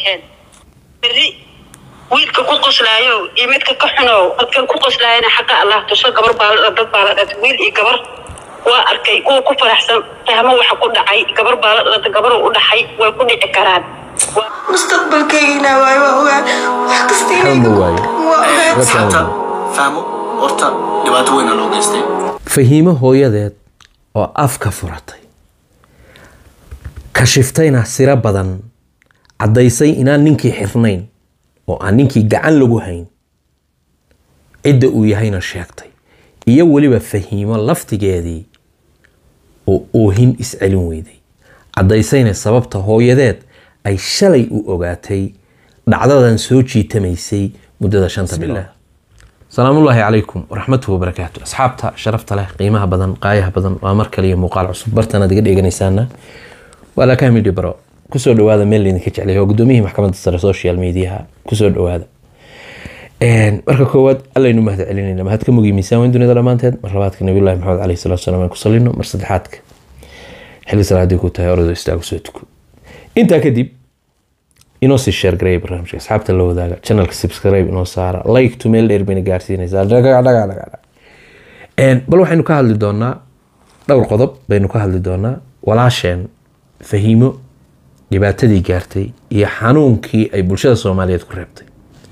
ahayd berri wiilka ku qoslaayo iyo midka ka xunow dadkan ku qoslaayana xaqa allah tuso gabar baa la dad baa la dhatay wiil iyo gabar waa arkay kuwa ku faraxsan fahmo waxa ku dhacay gabar baa la dhalata gabar u dhaxay way ku dhici karaan Waa- mustaqbalkaygina waay waa ogaa wax kasta inay Xalma waaye. waa ogaa asxaabta fahmo horta dhibaato weyna loo geystay fahiimo hooyadeed oo afka furatay kashiftayna siro badan caddaysay inaan ninkii xirnayn oo aan ninkii gacan lagu hayn cidda uu yahayna sheegtay iyo weliba fahiimo laftigeedii oo oohin iscelin weyday caddaysayna sababta hooyadeed ay shalay u ogaatay dhacdadan soo jiitamaysay muddada shanta bilood salaamullaahi calaykum waraxmatuhu wabarakaatu asxaabta sharafta leh qiimaha badan qaayaha badan waa mar kaliya muuqaal cusub bartanaad iga dheganaysaana waa lakaa midhi baro kusoo dhawaada meel laydinka jeclay oo gudoomiyihii maxkamadda sare social mediaha kusoo dhawaada marka koowaad allaynu mahad celinayna mahad ka mugiy miisaan weyn dunida dhammaanteed mar labaadka nabiyullahi maxamed caleyhi salatu salaam aan ku salino mar saddexaadka xilli salaadii ku tahay orado istaagu soo tuko intaa kadib inoo sii sheer gareeya barnaamijka asxaabta la wadaaga channelka subscribe inoo saara like to meel dheer bayna gaarsiinaysaa dhaga dhaga dhaga dhaga Een, bal waxaynu ka hadli doonaa dhowr qodob baynu ka hadli doonaa walaasheen fahiimo dhibaatadii gaartay iyo xanuunkii ay bulshada soomaaliyeed ku reebtay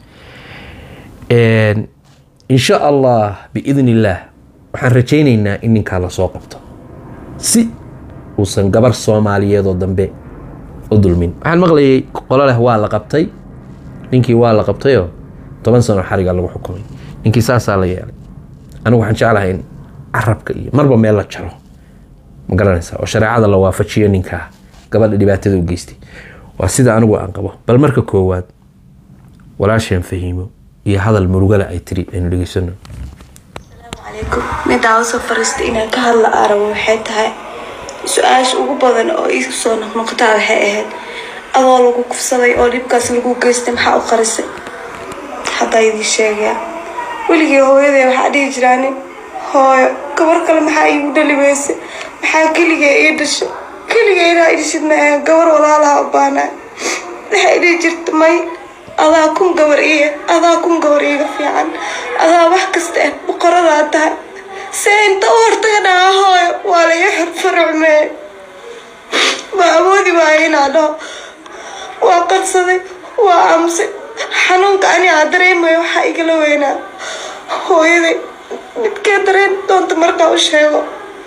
Een, insha allah biidn illaah waxaan rajaynaynaa in ninkaa lasoo qabto si uusan gabar soomaaliyeed oo dambe u dulmin waxaan maqlayay qolo leh waa la qabtay ninkii waa la qabtayoo toban sano xariga lagu xukumay ninkii saasaa la yeelay anigu waxaan jeclahay in carabka iyo marba meel la jaro ma garanaysaa oo shareecada la waafajiyo ninkaa gabadha dhibaatada u geystay waa sida anigu aan qabo bal marka koowaad walaasheen fahiimo iyo hadal murugale ay tiri aynu dhegeysano calaykum middaa usoo fariista inaan ka hadla arabo waxay tahay su-aasha ugu badan oo iigu soo noqnoqotaa waxay ahayd adoo lagu kufsaday oo dhibkaas lagu geystay maxaa u qarisay haddaa idii sheegaya weligii hooyaday waxaa dhihi jiraani hooyo gabar kale maxaa iigu dhali weysay maxaa keligee ii dhashay keligee inaa ii dhashid ma ahan gabar walaalaha u baanaa waxay dhihi jirta may adaa kun gabar iyo adaa kun gabar iiga fiican adaa wax kasta ah boqoradaa tahay see inta u hortaga dhahaa hooyo waa laga xirfaracmee ma awoodi waayo inaa dhaho waa qabsaday waa aamusay xanuunka ani aa dareemayo waxaa igala weynaa hooyaday midkee dareen doonta markaa u sheego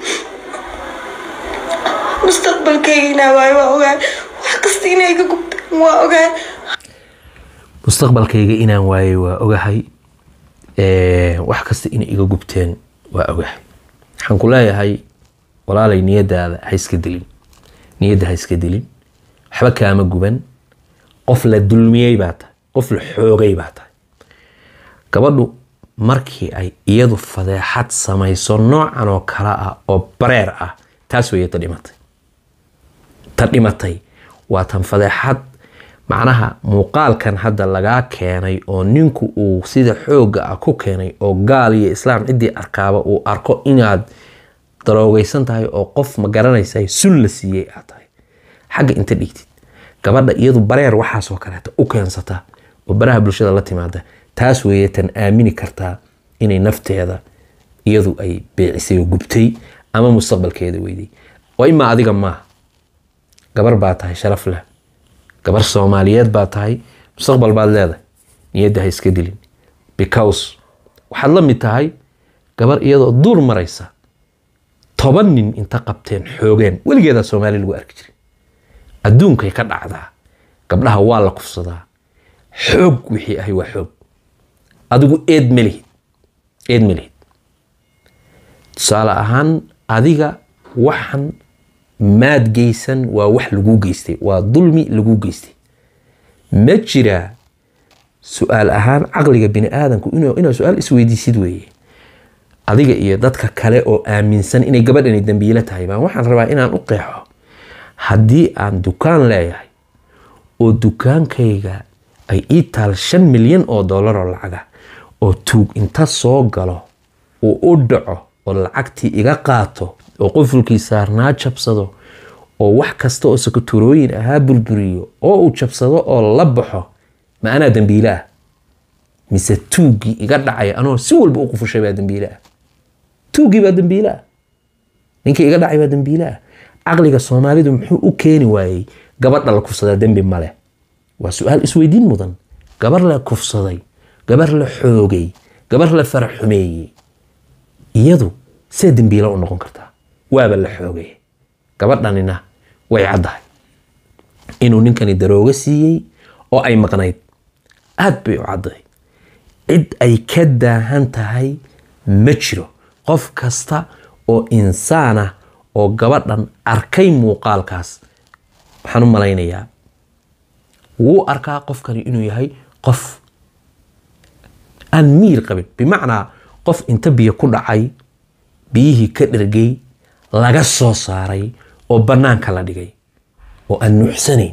mustaqbalkaygina waayo waa ogaa wax kasta inay iga gubtaan waa ogaa mustaqbalkayga inaan waayay waa ogahay Ee, wax kasta inay iga gubteen waa ogahay waxaan ku leeyahay walaalay niyadaada ha iska dilin niyadda ha iska dilin waxba kaama guban qof la dulmiyey baa tahay qof la xoogay baa tahay gabadhu markii ay iyadu fadeexad samayso noocan oo kale ah oo bareer ah taas weeye ta dhimatay ta dhimatay waa tan fadeexad macnaha muuqaalkan hadda lagaa keenay oo ninku uu sida xoogga ah ku keenay oo gaal iyo islaam ciddii arkaaba uu arko inaad daroogaysan tahay oo qof ma garanaysa sun la siiyey aad tahay xagga inta dhigtid gabadha iyadu bareer waxaasoo kaleeta u keensata oo baraha bulshada la timaada taas weeye tan aamini kartaa inay nafteeda iyadu ay beecisay oo gubtay ama mustaqbalkeeda weyday waa imaa adiga maaha gabar baa tahay sharaf leh gabar soomaaliyeed baa tahay mustaqbal baad leedahay niyadda ha iska dilin because waxaad la mid tahay gabar iyadoo duur maraysa toban nin inta qabteen xoogeen weligeedaa soomaali lagu arki jiray adduunkay ka dhacdaa gabdhaha waa la kufsadaa xoog wixii ahay waa xoog adigu eed ma lihid eed ma lihid tusaale ahaan adiga waxan maad geysan waa wax lagu geystay waa dulmi lagu geystay ma jiraa su-aal ahaan caqliga bini aadamku inuu- inaad su-aal isweydiisid weeye adiga iyo dadka kale oo aaminsan inay gabadhani dambiilo tahay baan waxaan rabaa inaan u qeexo haddii aan dukaan leeyahay oo dukaankayga ay ii taal shan milyan oo dollar oo lacaga oo tuug inta soo galo uu u dhaco oo lacagtii iga qaato oo qofulkii saarnaa jabsado oo wax kasta oo sakaturooyin ahaa burburiyo oo uu jabsado oo la baxo ma anaa dembiile ah mise tuuggii iga dhacay anoo si walba u qufushay baa dembiile ah tuuggii baa dembiile ah ninkii iga dhacay baa dembiile ah caqliga soomaalidu muxuu u keeni waayey gabadha la kufsadaa dembi male waa su-aal isweydiin mudan gabar la kufsaday gabar la xoogay gabar la faraxumeeyey iyadu see dembiila u noqon kartaa waaba la xoogay gabadhanina way caddahay inuu ninkani daroogo siiyey oo ay maqnayd aad bay u caddahay cid ay ka daahan tahay ma jiro qof kasta oo insaan ah oo gabadhan arkay muuqaalkaas waxaan u malaynayaa wuu arkaa qofkani inuu yahay qof aan miir qabin bimacnaa qof inta biyo ku dhacay biyihii ka dhergay laga soo saaray oo bannaanka la dhigay oo aan nuuxsanayn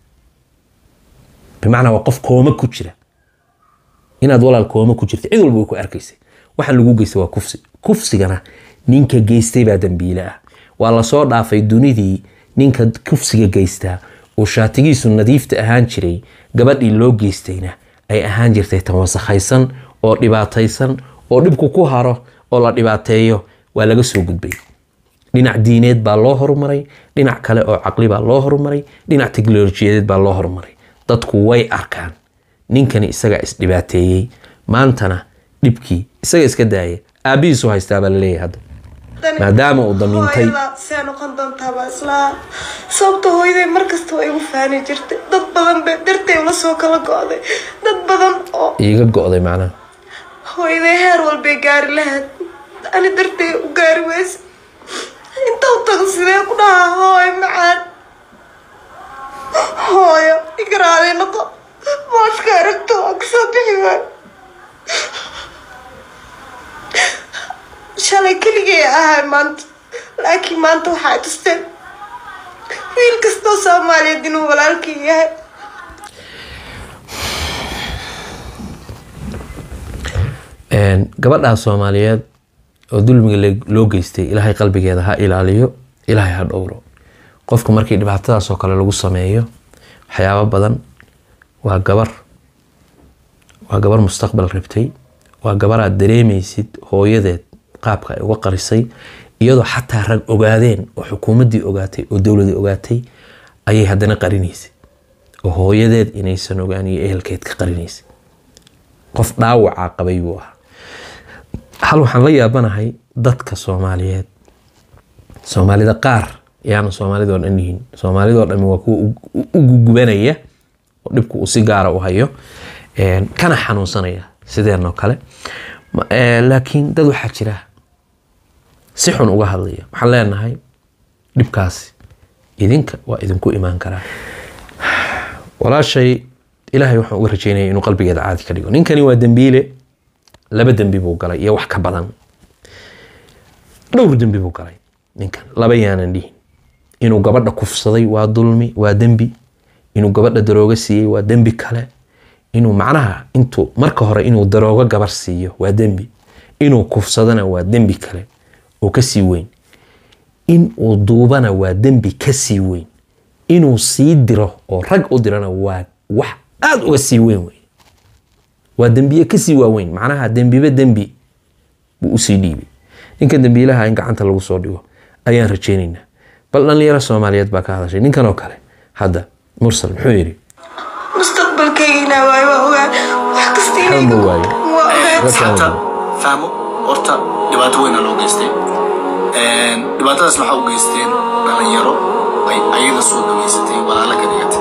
bimacnaa waa qof kooma ku jira inaad walaal kooma ku jirta cid walba way ku arkaysay waxaan lagu geystay waa kufsi kufsigana ninka geystay baa dembiile ah waa lasoo dhaafay dunidii ninka kufsiga geystaa uu shaatigiisu nadiifta ahaan jiray gabadhii loo geystayna ay ahaan jirtay tan wasakhaysan oo dhibaataysan oo dhibku ku haro oo la dhibaateeyo waa laga soo gudbay dhinac diineed baa loo horumaray dhinac kale oo caqli baa loo horumaray dhinac teknolojiyadeed baa loo horumaray dadku way arkaan ninkani isagaa isdhibaateeyey maantana dhibkii isaga iska daaya aabbihiisu haystaa baa laleeyahay hadda maadaama uu damiintay see noqon doontaaba islaa sababta hooyaday markasta waa igu faani jirtay dad badan bay dartay ula soo kala go-day dad badan oo iiga go'day macnaha hooyaday heer walbay gaari lahayd ani dartay u gaari weyse inta u tago sidee ku dhahaa hooyo macaan hooyo igaraaday noqo booska aragto waa kasoo bixi waayo shalay keligay ahay maanta laakiin maanta waxaa tusteen wiil kastoo soomaaliyeed inuu walaalkii yahay gabadhaa soomaaliyeed oo dulmiga le- loo geystay ilaahay qalbigeeda ha ilaaliyo ilaahay ha dhowro qofka markii dhibaatadaas oo kale lagu sameeyo waxyaabo badan waa gabar waa gabar mustaqbal rabtay waa gabar aad dareemaysid hooyadeed qaabka ay uga qarisay iyadoo xataa rag ogaadeen oo xukuumaddii ogaatay oo dowladii ogaatay ayay haddana qarinaysay oo hooyadeed inaysan ogaan iyo ehelkeed ka qarinaysay qof dhaawacaa qabay buu ahaa hal waxaan la yaabanahay dadka soomaaliyeed soomaalida qaar yaana soomaalidoo dhan yihiin soomaalidoo dhami waa kuwa u- u- u gugubanaya oo dhibku uu si gaara u hayo een, kana xanuunsanaya sideenoo kale Ma- ee, laakiin dad waxaa jira si xun uga hadlaya waxaan leenahay dhibkaasi idinka waa idinku imaan karaa walaashay ilaahay waxaan uga rajeynaya inuu qalbigeeda caadi ka dhigo ninkani waa dembiile laba dembi buu galay iyo wax ka badan dhowr dembi buu galay ninkan laba yaanan dhihin inuu gabadha kufsaday waa dulmi waa dembi inuu gabadha daroogo siiyey waa dembi kale inuu macnaha intuu marka hore inuu daroogo gabar siiyo waa dembi inuu kufsadana waa dembi kale oo kasii weyn in uu duubana waa dembi kasii weyn inuu sii diro oo rag u dirana waa wax aada uga sii weyn wey waa dembiye kasii waaweyn macnaha dembiba dembi buu usii dhiibay ninka dembiilaha in gacanta lagu soo dhigo ayaan rajeynaynaa bal dhalinyaro soomaaliyeed baa ka hadashay ninkan oo kale hadda mursal muxuu yidhi mustaqbalkaygina waayo waa ogaa wax kasta inay Xanuun buu waayo. waa ogaa asxaabta fahmo horta dhibaato weyna loo geystay Een, dhibaatadaas waxaa u geysteen dhalinyaro ay ayaga soo dhaweysatay walaala ka dhigatay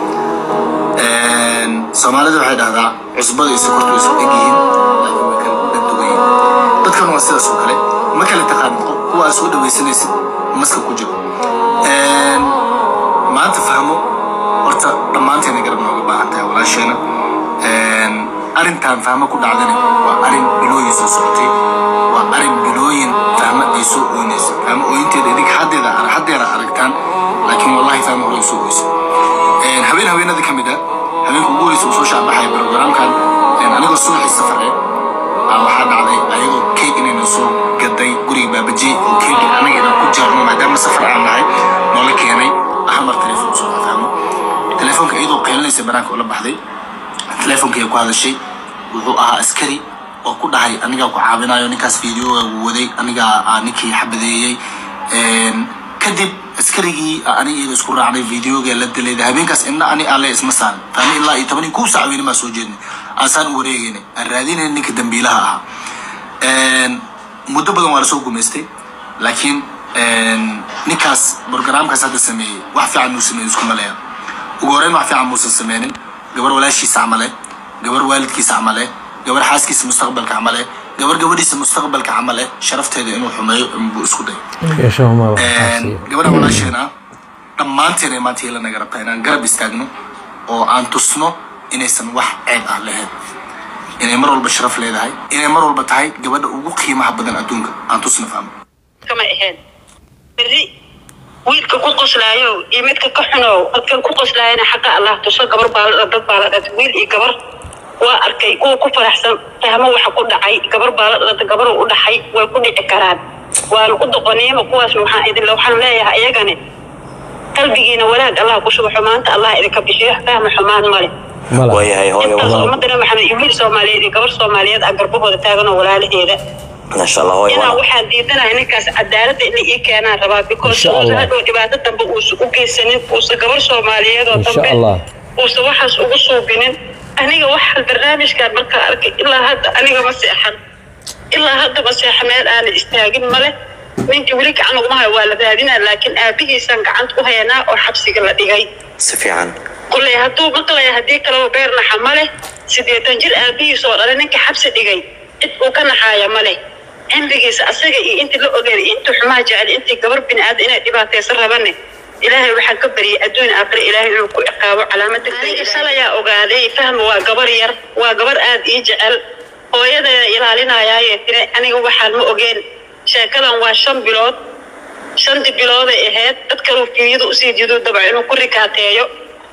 Een, soomaalida waxay dhahdaa cusbada iyo sokortu way isku egyihiin laakiin way kala dhagdugan yihiin dadkan waa sidaas oo kale ma kala taqaanin qof kuwa aad soo dhaweysanaysid maska ku jiro Een, maanta fahmo horta dhammaanteena garab nooga baahan tahay walaasheena Een, arrintan fahmo ku dhacdana waa arrin bilooyin soo socotay waa arrin bilooyin fahmo ay soo ooynayso fahmo ooyinteeda idinka haddeeda haddeera aragtaan laakiin wallahi fahmo hore usoo ooyso Een, habeen haweenada ka mid ah habeenka ugu horeysa uu soo shaabaxaya programkan een, anigoo subaxii safar eh baa waxaa dhacday ayagoo keeg inayna soo gaday guriga baabaji oo keeg anaga inaan ku jaarno maadaama safar aan nahay noola keenay hal mar telefoon usoo fahmo telefoonka iyadoo qeylinaysa banaanka ula baxday telefoonka ay ku hadashay wuxuu ahaa askari oo ku dhahay anigaa ku caawinayo ninkaas videoga uu waday anigaa aa ninkii xabadeeyey Een, kadib askarigii aa aniga iyada isku raacnay videoga la dilayda habeenkaas inna ani alle isma saarin taani ilaa iyo toban iyo kow saac weyne maa soo jeednay aasaan u wareegaynay aan raadinayna ninka dambiilaha ahaa Een, muddo badan waa lasoo gumaystay laakiin een, ninkaas programkaas hadda sameeyey wax fiican muu sameeyey isku maleeya ugu horeyn wax fiican muusan sameynin gabar walaashiisa camale gabar waalidkiisa camale gabar xaaskiisa mustaqbalka camale gabar gabadhiisa mustaqbalka camale sharafteeda inuu xumeeyo inbuu isku day yeeshahuma gabadha walaasheena dhammaanteena maanta ila naga rabtaa inaan garab istaagno oo aan tusno inaysan wax ceeb ah lahayn inay mar walba sharaf leedahay inay mar walba tahay gabadha ugu qiimaha badan adduunka aan tusno fahmo kama ahayn berri wiilka ku qoslaayo iyo midka ka xunow dadkan ku qoslaayana xaqa allah tuso gabar baa la dad baa la dhatay wiil iyo gabar waa arkay kuwa ku faraxsan fahmo waxa ku dhacay gabar baa la dhatay gabar u dhaxay way ku dhici karaan waana u doqoniima kuwaas waxaan idin waxaan leeyahay iyagani qalbigiina wanaag allah ku shubo xumaanta allah idinka bixiyo fahma xumaan male waayahay hooyo intaas walaal ummadana maxamed iyo wiil soomaaliyeed iyo gabar soomaaliyeed ah garbahooda taagan oo walaalaheeda maasha allah hooyo inaa walaal waxaan diidanahay ninkaas cadaaladda inay ii keenaan rabaa because Insha Allah. uusa hadhow dhibaato dambe uusa u geysanin uusa gabar soomaaliyeed oo Insha dambe Allah. uusa waxaas ugu suubinin aniga waxaan barnaamijkan markaa arkay ilaa hadda aniga ma seexan ilaa hadda ma seexa meel aana istaagin male ninkii weli gacan uguma hayo waa la raadinaa laakiin aabihiisaan gacanta ku hayanaa oo xabsiga la dhigay si fiican kulley hadduu maqlaya haddii kaleba beer naxa ma leh siddeetan jir aabihiis oo dhalay ninka xabsi dhigay cid uu ka naxaaya ma leh cimrigiisa asaga iyo intii la ogeeday iyo intii xumaa jecel intii gabar bini aadam inay dhibaataysan rabane ilaahay waxaan ka baryay adduun aakhire ilaahay inuu ku ciqaabo calaamada aniga shalayaa ogaaday fahma waa gabar yar waa gabar aad ii jecel hooyadeeda ilaalinayaaye tiri aniga waxaan ma ogeen sheekadan waa shan bilood shanti bilooday ahayd dad kaluu fiiyada usii jido dabca inuu ku rikaateeyo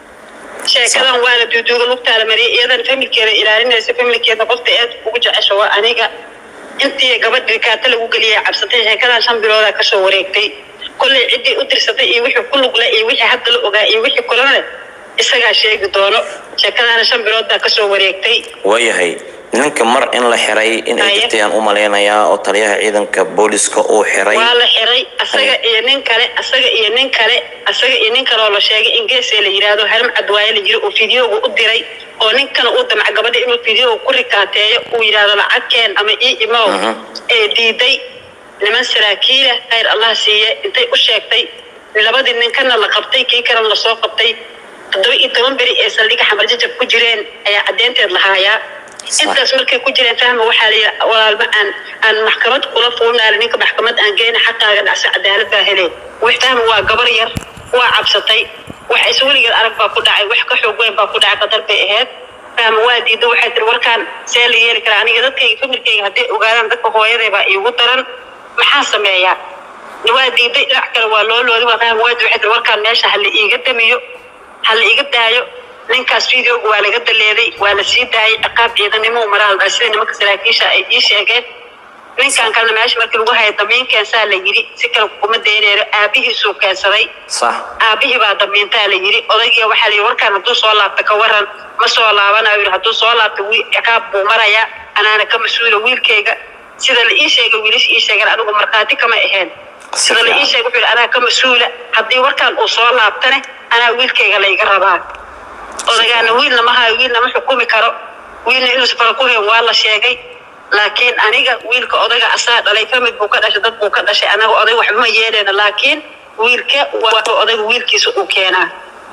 sheekadan waa la duuduuga lugtaa la mariyay iyadan familkeeda ilaalinaysa familkeeda qofta aad ugu jecesha waa aniga intii gabadh rikaata lagu geliyay cabsatay sheekadan shan biloodaa kasoo wareegtay kolley ciddii u dirsatay iyo wixii ku lugla iyo wixii hadda la ogaa iyo wixii kulana isagaa sheegi doono sheekadaana shan bilood baa kasoo wareegtay waayahay ninka mar in la xiray in ay Haye. jirtay aan u malaynayaa oo taliyaha ciidanka booliska uu xiray waa la xiray asaga iyo nin kale asaga iyo nin kale asaga iyo nin kale oo la sheegay in geesee la yidhaahdo haram cadwaaye la jiro oo fideoga u diray oo ninkana uu damca gabadha inuu fideoga ku rikaateeyo uu yidhaahdo lacag keen ama ii imow Mhm. ee diiday niman saraakiila khayr allah siiye intay u sheegtay labadii ninkana la qabtay kii kalena lasoo qabtay toddoba iyo toban beri ee saldhiga xamar jajab ku jireen ayaa caddeynteed lahaayaa intaas markay ku jireen fahma waxaa la yidhi walaalma aan aan maxkamad kula fuulnaali ninka maxkamad aan geyna xaqaaga dhacso cadaalad baa heleen wax fahma waa gabar yar waa cabsatay wax is weligeed arag baa ku dhacay wax ka xoog weyn baa ku dhacay qadar bay ahayd fahma waa diida waxay tiri warkaan see la yeeli karaa aniga dadkayga familkayga hadday ogaadaan dadka hooyaday baa iigu daran maxaa sameeyaa waa diiday dhinac kale waa loo loodi waa fahma waa waxay tiri warkaan meesha ha la iiga damiyo ha la iga daayo ninkaas videoga waa laga daleeday waa la sii daayay ciqaab ciidanimo maraal dhaa sida nimanka saraakiisha ay ii sheegeen ninkan kalena meesha markii lagu haya damiin keensaa la yidhi si kale kuma dayneero aabihiisuu keensaday sax aabihii baa damiintaa la yidhi odaygiya waxaa la yidhi warkaan hadduu soo laabta ka waran ma soo laabanayo yidhi hadduu soo laabta wiil ciqaab buu marayaa anaana ka mas-uula wiilkayga sida la ii sheegay wiilasha ii sheegeen anigu markhaati kama ahayn sida la ii sheegay wuxuu yidhi anaa ka mas-uula haddii warkaan uu soo laabtane anaa wiilkayga layga rabaa odagaana wiilna ma hayo wiilna ma xukumi karo wiilna inuusa fara ku hayn waa la sheegay laakiin aniga wiilka odaga asaa dhalay famid buu ka dhashay dad buu ka dhashay anaga oday waxba ma yeeleyna laakiin wiilka waa odayga wiilkiisa uu keenaa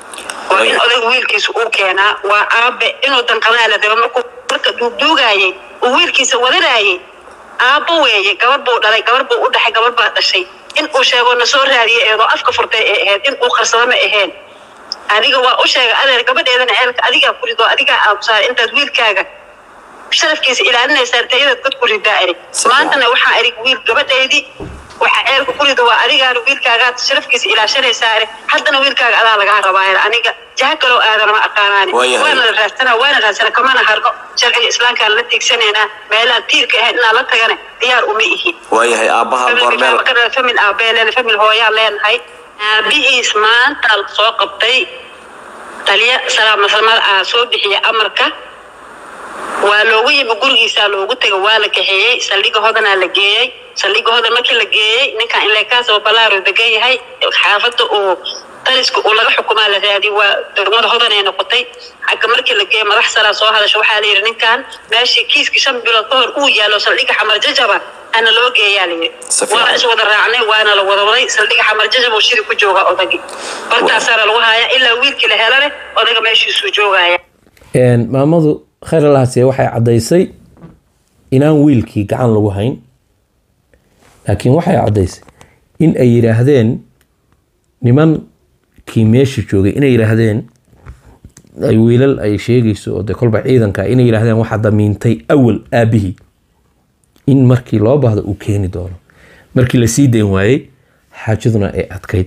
waa in odayga wiilkiisa uu keenaa waa aabe inuu danqadaa la raba markuu marka duugduugaayay uu wiilkiisa wadanayay aabbo weeye gabar buu dhalay gabar buu u dhaxay gabar baa dhashay in uu sheego na soo raadiyay eedoo afka furtay ee ahayd in uu qarsado ma ahayn adiga waa u sheegay adeer gabadheedana ceelka adigaa ku rido adigaa aamusaar intaad wiilkaaga sharafkiisa ilaalinaysaa tayadaad god ku ridaa erig maantana waxaa erig wiil gabadhaydii waxaa ceelka ku rido waa adigaana wiilkaagaad sharafkiisa ilaashanaysaa erig haddana wiilkaaga adaa lagaa rabaa er aniga jaha kaloo aadana ma aqaanaani Waayahay. waana la raadsanaa waana raadsana kamana harno sharciga islaamkaan la tiigsanaynaa meelaha tiirka ahayn inaan la tagana diyaar uma ihi waayahay aabbaha goormeel famil aabeeleena famil hooyaan leenahay aabihiis maanta la soo qabtay taliya salaamaslamada ah soo bixiya amarka waa loogu yimi gurigiisaa loogu tegay waa la kaxeeyey saldhiga hodanaa la geeyey saldhiga hodan markii la geeyey ninkan ilekaas oo balaaro degan yahay xaafadda uu taliska uu laga xukumaa la raadi waa degmada hodan ay noqotay xagga markii la geeyey madax saraa soo hadasha waxaa la yidhi ninkan meeshii kiiskii shan bilood ka hor uu yaalo saldhiga xamar jajaba ana loo geeyaa la yidhi Si fiican. waa is wada raacnay waana la wada waday saldhiga xamar jajab oo shiri ku jooga odagi bartaasaana lagu hayaa ilaa wiilkii la helane odaga meeshiisuu joogaya Een, maamadu khayr allahasiye waxay caddaysay inaan wiilkii gacan lagu hayn laakiin waxay caddaysay in ay yidhaahdeen nimankii meesha joogay inay yidhaahdeen ay wiilal ay sheegayso oo de kolba ciidanka inay yidhaahdeen waxaa damiintay awal aabihii in markii loo baahdo uu keeni doono markii la sii dayn waayey xaajaduna ay adkayd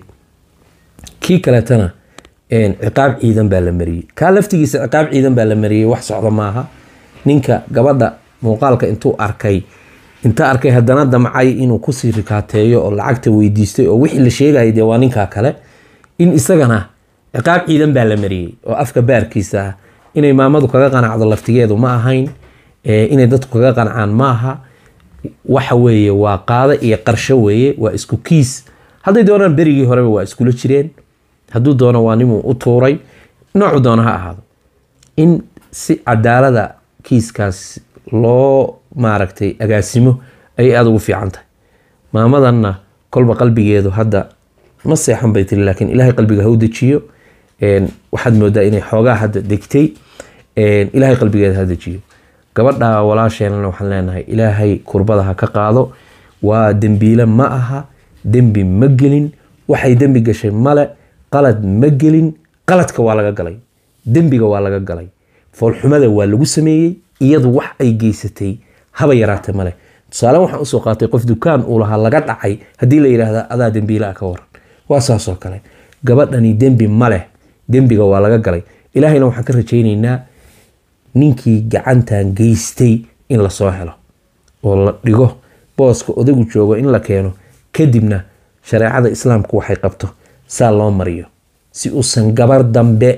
kii kaleetana een, ciqaab ciidan baa la mariyey kaa laftigiisa ciqaab ciidan baa la mariyey wax socda maaha ninka gabadha muuqaalka intuu arkay inta arkay haddana damcay inuu kusii rikaateeyo oo lacagta weydiistay oo wixii la sheegayay dee waa ninkaa kale in isagana ciqaab ciidan baa la mariyey oo afka baarkiisa ah inay maamadu kaga qanacdo laftigeedu ma ahayn ee, inay dadku kaga qancaan ma aha waxa weeye waa qaado iyo qarsho weeye waa isku kiis hadday doonaan berigii horeba waa iskula jireen hadduu doono waa nimuu u tuuray noocu doono ha ahaado in si cadaalada kiiskaas loo maaragtay agaasimo ayay aada ugu fiican tahay maamadanna kolba qalbigeedu hadda ma seexan bay tiri laakiin ilaahay qalbiga ha u dejiyo Een, waxaad moodaa inay xoogaa hadda degtay Een, ilaahay qalbigeeda ha dejiyo gabadha walaasheenana waxaan leenahay ilaahay kurbada ha ka qaado waa dembiile ma aha dembi ma gelin waxay dembi gashay male qalad ma gelin qaladka waa laga galay dembiga waa laga galay foolxumada waa lagu sameeyey iyadu wax ay geysatay haba yaraate male tusaale waxaan usoo qaatay qof dukaan uu lahaa laga dhacay haddii la yidhaahda adaa dembiile ah ka waran waa saasoo kale gabadhani dembi ma leh dembiga waa laga galay ilaahayna waxaan ka rajaynaynaa ninkii gacantan geystay in lasoo helo oo la dhigo booska odagu joogo in la keeno kadibna shareecada islaamku waxay qabto saa loo mariyo si uusan gabar dambe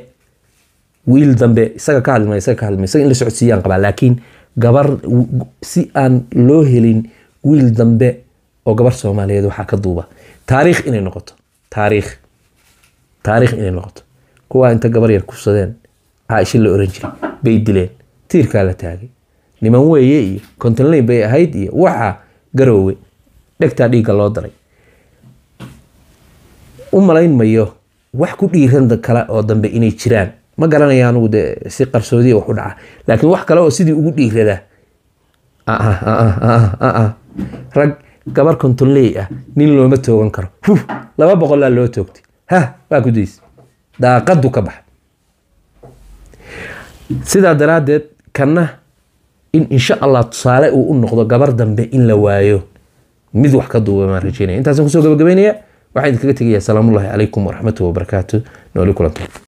wiil dambe isaga ka hadlima isaga ka hadlima isaga in la socodsiiyaan qabaa laakiin gabar si aan loo helin wiil dambe oo gabar soomaaliyeed waxaa ka duuba taariikh inay noqoto taariikh taariikh inay noqoto kuwaa inta gabar yar kufsadeen caaisha la oran jiray bay dileen tiirkaa la taagay niman weeye iyo kontonleyn bay ahayd iyo waxa garoowe dhegtaa dhiigga loo daray u malayn mayo wax ku dhiiran kale oo dambe inay jiraan ma garanaya anugu de si qarsoodiya wax u dhaca laakiin wax kale oo sidii ugu dhiirada rag gabar kontonley ah nin looma toogan karo huh, laba boqolaa loo toogtay ha waa ku days daaqadu ka baxa sidaa daraaddeed kanna in insha allah tusaale uu u noqdo gabar dambe in la waayo mid wax ka duuba maan rajeynaya intaasaan kusoo gabagabeynaya waxaan idinkaga tegayaa salaamullahi calaykum waraxmatuhi wabarakaatu nooli kulanto